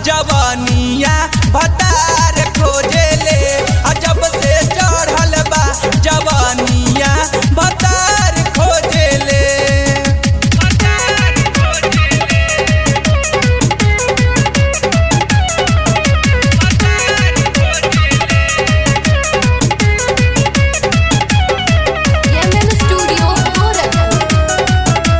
जवानिया भतार खोजेले आ जब से चढ़ल बा जवानिया भतार खोजेले MM Studio Gorakhpur.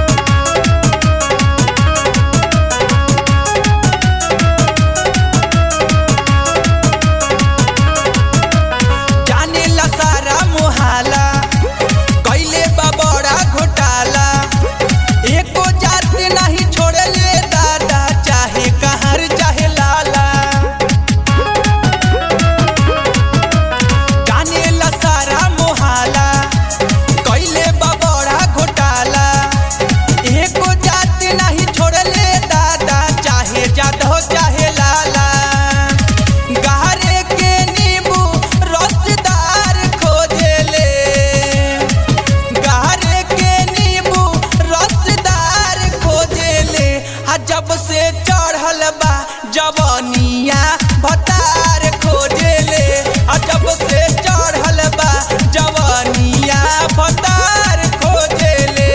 जाने ला सारा मोहाला कैले बा बड़ा घोटाला एको जात नहीं छोड़ले दादा चाहे कहर चाहे लाला जाने ला सारा मोहाला कैले बा बड़ा घोटाला एको जात नहीं छोड़ले दादा चाहे जादहो चाहे लाला गहरे के नींबू रसदार खोजेले गहरे के नींबू रसदार खोजेले आ जब से चढ़ल बा जवानिया भतार खोजेले आ जब से चढ़ल बा जवानिया भतार खोजेले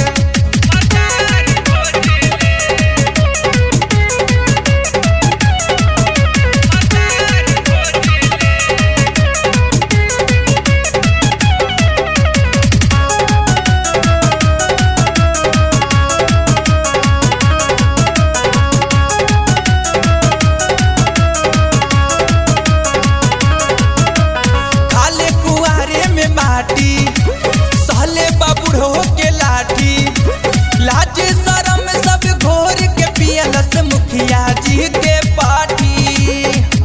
खाले कुआरे में माटी सहले बाबूढ़ो के लाठी लाज शरम सब घोर के पियलस मुखिया जी के पाठी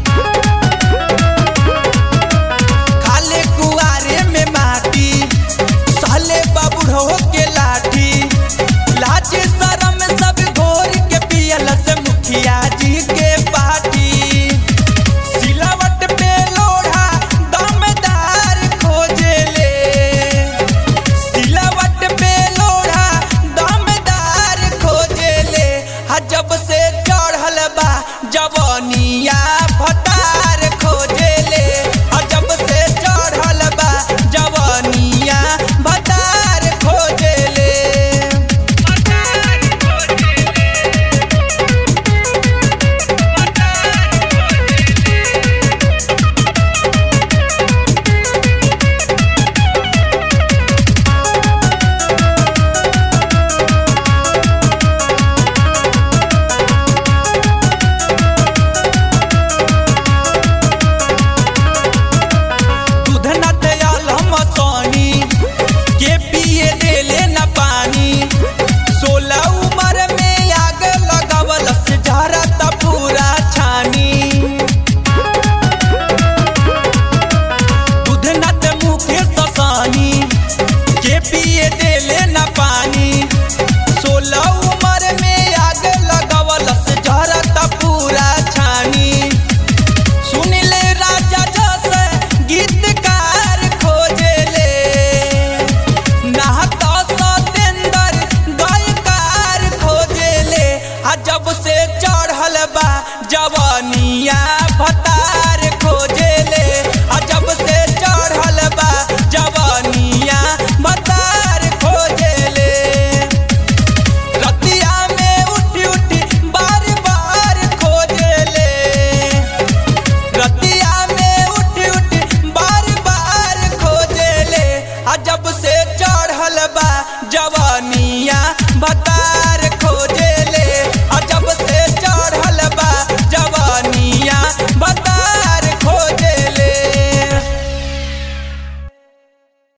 खाले कुआरे में माटी सहले बाबूढ़ो के लाठी लाज शरम सब घोर के पियलस मुखिया जी के पाठी सिलावट पे लोढ़ा दमदार खोजेले सिलावट पे लोढ़ा दमदार खोजेले हा जब से चढ़ल बा जवानिया भतार खोजेले हा जब से चढ़ल बा जवानिया भतार खोजेले दूध न दयाल हम सोनी के पिए देले न पानी सोलह उम्र में आग लगावल से झरत पूरा छानी दूध न त मुखे ससानी के पिए देले न पानी सोलह उम्र में आग लगावल से झरत पूरा छानी सुनिले राजा जस गीतकार खोजेले नहत सतेंदर गायकार खोजेले आ जब से चढ़ल बा जवानिया